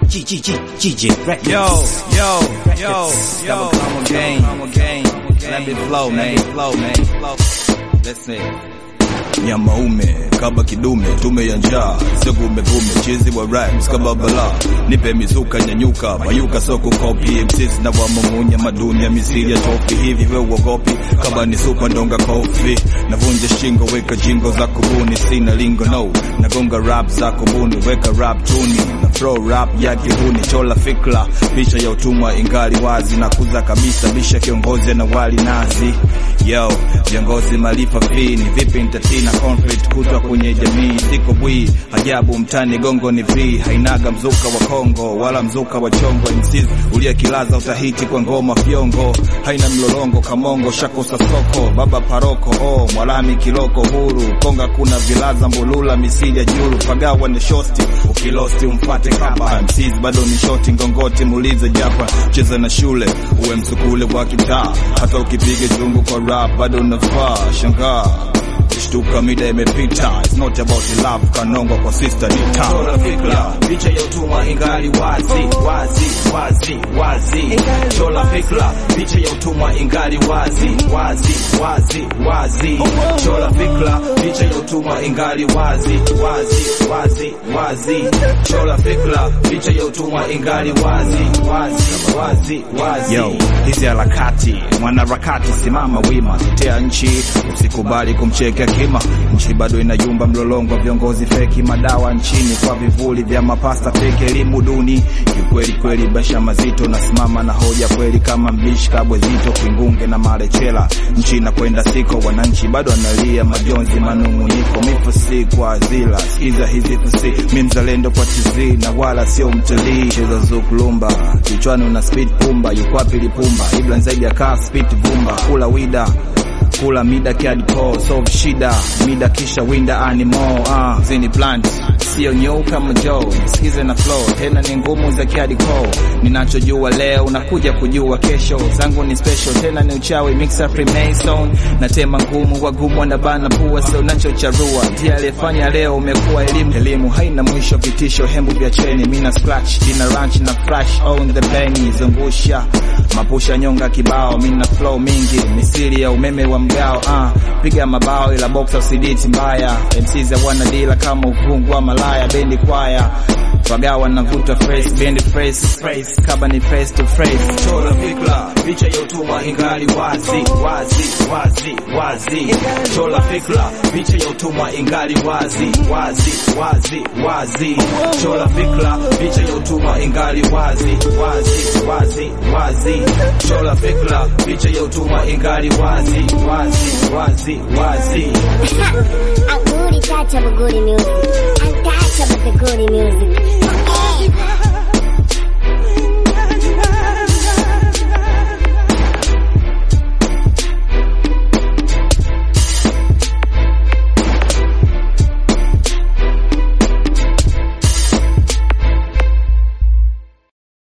GG Records. Yo, yo, yo, yo. Come again, come again. Let me flow, man. Let me flow, man. Flow. Listen. Nyama ume kaba kidume, tume ya njaa, sio gume gume, chizi wa rhymes kama bala, nipe mizuka nyanyuka, mayuka soko kopi, MCs na wamumunya madunia, misiri ya tofi, hivi we uogopi, kaba ni supa ndonga kofi, navunja shingo, weka jingo za kubuni, sina lingo no, nagonga rap za kubuni, weka rap tuni, na flow rap ya kihuni, chola fikra, picha ya utumwa ingali wazi, na kuza kabisa, bisha kiongozi na wali nazi, yo, viongozi malifa fini, vipi nitatina conflict kutwa kwenye jamii, siko bwi ajabu mtani, gongo ni free, hainaga mzuka wa Kongo wala mzuka wa chongo, MCs ulia kilaza utahiti kwa ngoma fyongo, haina mlolongo kamongo, shakosa soko, baba paroko, oh mwalami kiloko huru, konga kuna vilaza mbulula, misili ya juru, pagawa ni shosti, ukilosti umfate kaba, MCs bado ni shoti, ngongoti muulize japa, cheza na shule, uwe msukule wa kitaa, hata ukipiga chungu kwa rap bado unafaa, shangaa Shtuka mida imepita, it's not about the love, kanongwa kwa sister ni town. fikra picha ya utumwa ingali wazi wazi wazi wazi chola fikra picha ya utumwa ingali wazi wazi wazi wazi chola fikra picha ya utumwa ingali wazi wazi wazi wazi chola fikra picha ya utumwa ingali wazi wazi wazi wazi Yo, hizi harakati mwanaharakati, simama wima, tetea nchi, usikubali kumchekea kima. Nchi bado inayumba, mlolongo wa viongozi feki, madawa nchini kwa vivuli vya mapasta feki, elimu duni kiukweli kweli, basha mazito, nasimama na hoja kweli kama mbishi kabwe zito, kingunge na marechela, nchi inakwenda siko, wananchi bado analia majonzi, manunguniko, mifusi kwa azila, sikiza hizi fusi, mi mzalendo kwa tizi na wala sio mtalii, cheza zukulumba kichwani una speed pumba, yuko wapi lipumba, ibla zaidi ya kaa speed vumba, kula wida kula mida kiadko solve shida mida kisha winda animal ah zini plant sio nyau kama Joe sikize na flow tena ni ngumu za kiadiko ninachojua leo unakuja kujua kesho zangu ni special tena ni uchawi mixer freemason na tema ngumu wagumu wanabana pua sio nachocharua ndiye aliyefanya leo umekuwa elimu elimu haina mwisho vitisho hembu vya cheni mina scratch ina ranch na flash on the benny zungusha mapusha nyonga kibao mina flow mingi misili ya umeme wa mgao ah piga mabao ila boxa usiditi mbaya MCs hawana dila kama ufungu wa malaya bendi kwaya wagawa navuta face bendi face face kaba ni face to face chola fikra picha ya utumwa ingali wazi wazi wazi wazi chola fikra picha ya utumwa ingali wazi wazi wazi wazi chola fikra picha ya utumwa ingali wazi wazi wazi wazi chola fikra picha ya utumwa ingali wazi wazi wazi wazi I'm booty touch of a goody music. I'm touch of the goody music.